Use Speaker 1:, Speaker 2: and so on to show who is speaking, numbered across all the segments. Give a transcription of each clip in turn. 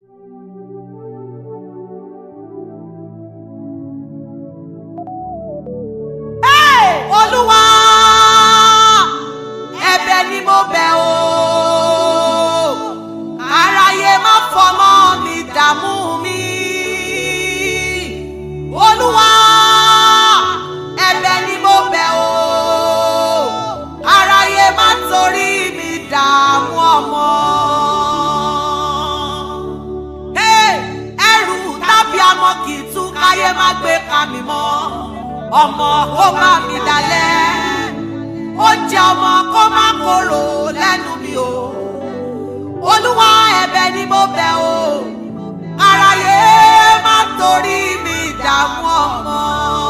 Speaker 1: olúwa ẹ̀bẹ̀ ni mo bẹ̀ o aráyé má fọmọ mi dààmú mi olúwa ẹ̀bẹ̀ ni mo bẹ̀ o aráyé má torí mi dààmú ọmọ. Hey, ẹrù tàbí amọ kì í tú káyé má gbé ka mi mọ́ ọmọ ó bá mi dalẹ̀ ó jẹ ọmọ kó má korò lẹ́nu mi o olúwa ẹ̀bẹ̀ ni mo bẹ̀ o aráyé má torí mi dààmú ọmọ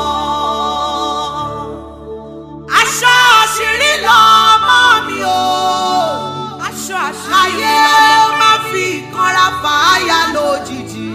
Speaker 1: aṣọ àṣírí lọmọ mi o aṣọ àṣírí ayé má fi ìkanra fàáyà lójijì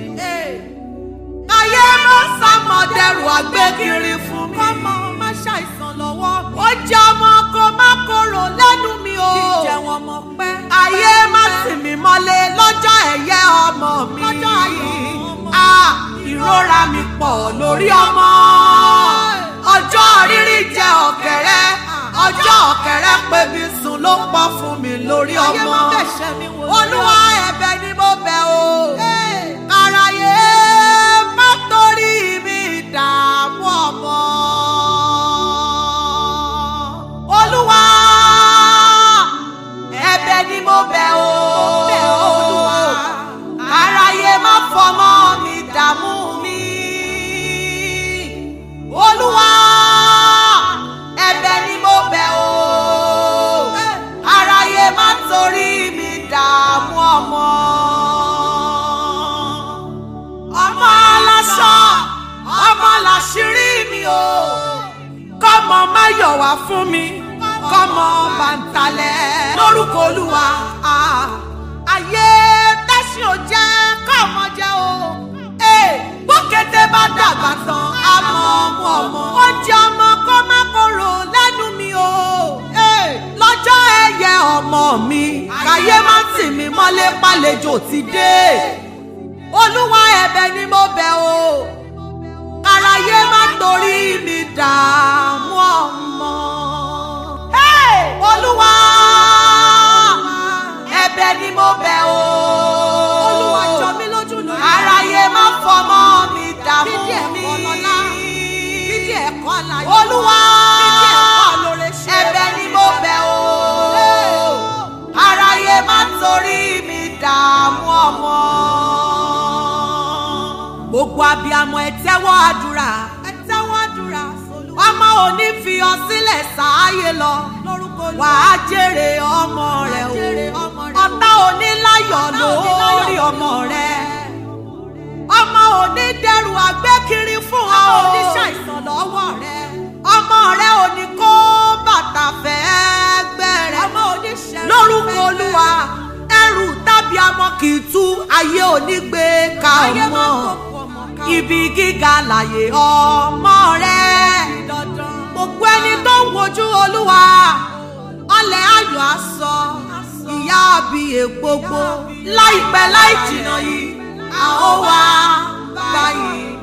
Speaker 1: ayé má sàmọ̀dẹ̀rù àgbékiri fún mi. kọ́mọ má ṣàìsàn lọ́wọ́. ó jẹ́ ọmọ kó má korò lẹ́nu mi o. kí jẹun ọmọ pẹ́. ayé má sì mí mọ́lé lọ́jọ́ ẹ̀yẹ ọmọ mi. lọ́jọ́ ayọ̀ ọmọ mi. a ìrora mi pọ̀ lórí ọmọ. ọjọ́ rírí jẹ ọ̀kẹ́rẹ́. ọjọ́ ọ̀kẹ́rẹ́ pé mi sùn ló pọ̀ fún mi lórí ọmọ. ayé má bẹ̀ṣẹ̀ mi wò. olúwa ẹ̀bẹ̀ ni mo bẹ̀ o. káráyé má torí mi dààmú ọmọ. olúwa ẹ̀bẹ̀ ni mo bẹ̀ o. káráyé má fọmọ mi dààmú mi. olúwa ẹ̀bẹ̀ ni mo bẹ̀ o. káráyé má torí mi dààmú ọmọ ọmọ aláṣọ ọmọ làṣírí mi o kọ́mọ má yọ̀ wá fún mi kọ́mọ bàǹtálẹ̀ lórúkọ olúwa ah. ayé tẹ́sí ò jẹ́ kọ́mọ jẹ́ o Eh, bókété bá dàgbà tán àmọ́ ọmọ ọmọ ó jẹ́ ọmọ kó má korò lẹ́nu mi o Eh, lọ́jọ́ ẹ̀yẹ ọmọ mi káyé má tì mí mọ́lé pálejò ti dé olúwa ẹ̀bẹ̀ ni mo bẹ̀ o káráyé má torí mi dààmú ọmọ. Hey! olúwa ẹ̀bẹ̀ ni mo bẹ̀ o. olúwa jọ mí lójú lórí. káráyé má fọmọ mi dààmú mi. fídí ẹ̀kọ́ lọ́la fídí ẹ̀kọ́ láyé. olúwa fídí ẹ̀kọ́ lóore ṣe. ẹ̀bẹ̀ ni mo bẹ̀ o. káráyé má torí mi dààmú ọmọ gbogbo abiyamọ ẹ tẹ́wọ́ àdúrà ẹ tẹ́wọ́ àdúrà ọmọ ò ní fi ọ sílẹ̀ sáàyè lọ wàá jèrè ọmọ rẹ o ọ̀tá ò ní láyọ̀ lórí ọmọ rẹ ọmọ ò ní dẹrù àgbékiri fún ọ ò ní ṣàìsàn lọ́wọ́ rẹ ọmọ rẹ ò ní kó bàtà fẹ́ gbẹrẹ lórúkọ olúwa ẹrù tàbí amọ kì í tú ayé ò ní gbé ka ọmọ ibi gíga láyé ọmọ rẹ gbogbo ẹni tó ń wojú olúwa ọlẹ̀ ayọ̀ aṣọ ìyá àbíyè gbogbo láìpẹ́ láì jìnnà yìí a ó wá báyìí.